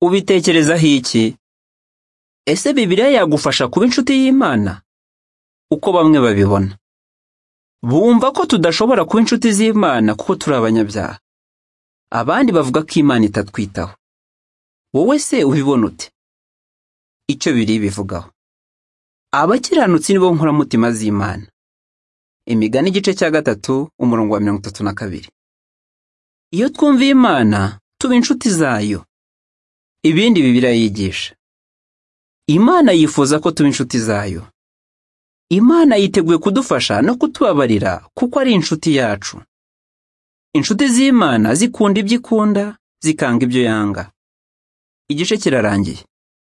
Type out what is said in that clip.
Ubitekerezaho iki? Ese Bibiliya yagufasha kuba inshuti y'Imana? Uko bamwe babibona. Bumva ko tudashobora kuba inshuti z'Imana kuko turi abanyabyaha. Abandi bavuga ko Imana itatwitaho. Wowe se ubibona ute? Icyo biri bivugaho. Abakiranutsi nibo nkoramutima z'Imana. Imigani igice cya gatatu umurongo wa mirongo itatu na kabiri. Iyo twumviye Imana, tuba inshuti zayo. Ibindi Bibiliya yigisha. Imana yifuza ko tuba inshuti zayo. Imana yiteguye kudufasha no kutubabarira kuko ari inshuti yacu. Inshuti z'Imana zikunda ibyo ikunda, zikanga ibyo yanga. Igice kirarangiye.